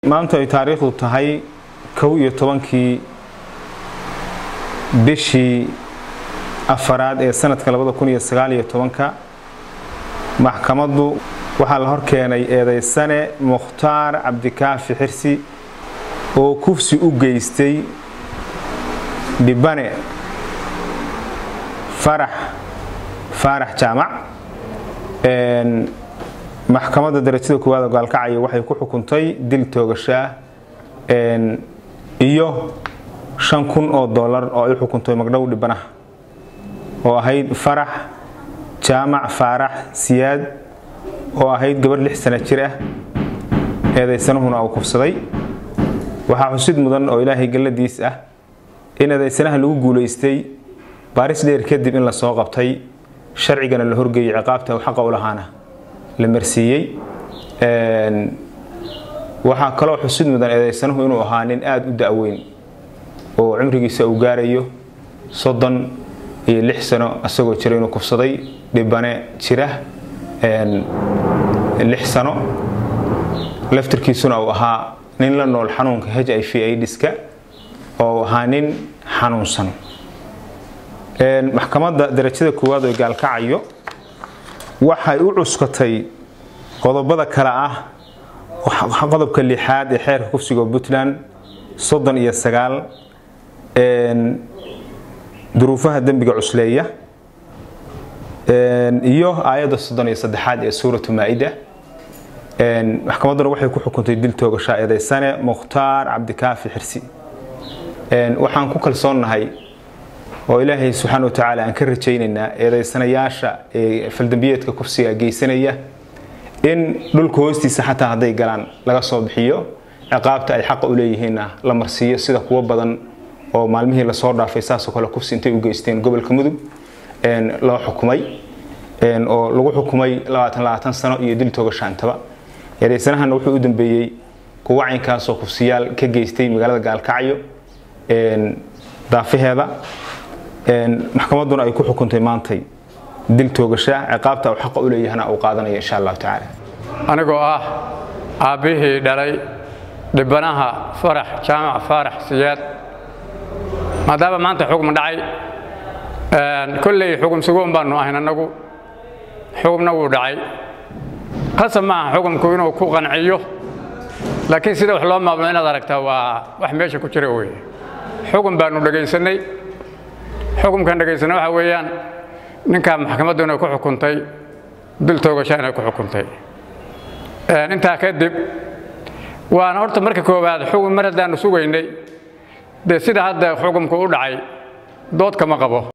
maanta ay taariikhdu tahay kow iyo tobankii bishii afaraad ee sanadka labada kun iyo sagaal iyo tobanka maxkamaddu waxaa la hor keenay eedaysane mukhtaar cabdikaafi xirsi oo kufsi u geystay dhibane farax faarax jaamac maxkamadda darajada koowaad oo gaalkacaya waxay ku xukuntay dil toogashaa iyo shan kun oo dollar oo ay u xukuntay magdhow dhibanaha oo ahayd farax jaamac faarax siyaad oo ahayd gabarh lix sana jir ah eedaysanahuna uu kufsaday waxaa xusid mudan oo ilaahay galladiis ah in eedaysanaha lagu guulaystay baaris dheer kadib in la soo qabtay sharcigana la horgeeyey ciqaabta uu xaqa u lahaana la marsiiyey waxaa kaloo xusid mudan eedaysanuhu inuu ahaa nin aada u da-weyn oo cumrigiisa uu gaarayo soddon iyo lix sano isagoo jira inuu kufsaday dhibane jira lix sano laftirkiisuna uu ahaa nin la nool xanuunka h i v aidiska oo ahaa nin xanuunsan maxkamadda darajada koowaad oo gaalkacayo waxay u cuskatay qodobada kale ah qodobka lixaad ee xeerka kufsiga puntland soddon iyo sagaal duruufaha dembiga cusleeya iyo aayadda soddon iyo saddexaad ee suuratu maa-ida maxkamadduna waxay ku xukuntay dil toogashaa eedaysane mukhtaar cabdikaafi xirsi waxaan ku kalsoonnahay oo ilaahay subxaana wa tacaala aan ka rajaynaynaa eedaysanayaasha ee faldambiyeedka kufsiga geysanaya in dhulka hoostiisa xataa hadday galaan laga soo bixiyo ciqaabta ay xaqa u leeyihiinna la marsiiyo sida kuwo badan oo maalmihii lasoo dhaafay saasoo kale kufsi intay u geysteen gobolka mudug loo xukumay oo lagu xukumay sano iyo dil toogashaantaba eedaysanahana wuxuu u dambeeyey kuwa caynkaasoo kufsiyaal ka geystay magaalada gaalkacyo daafaheeda maxkamadduna ay ku xukuntay maantay dil toogasha ciqaabta uu xaqa u leeyahana uu qaadanaya insha allahu tacaala anigoo ah aabbihii dhalay dhibanaha farax jaamac faarax siyaad maadaama maanta xukm dhacay kolley xukun sugoon baanu ahayn annagu xukumna wuu dhacay qasab ma aha xukumku inuu ku qanciyo laakiin sida wax loo maamulo inaad aragtaa waa wax meesha ku jira weye xukun baanu dhegaysanay xukumkan dhegaysanay waxa weeyaan ninkaa maxkamaddu inay ku xukuntay dil toogasha inay ku xukuntay intaa kadib waana horta marka koowaad xukun mar haddaanu sugaynay dee sida hadda xukumku u dhacay dood kama qabo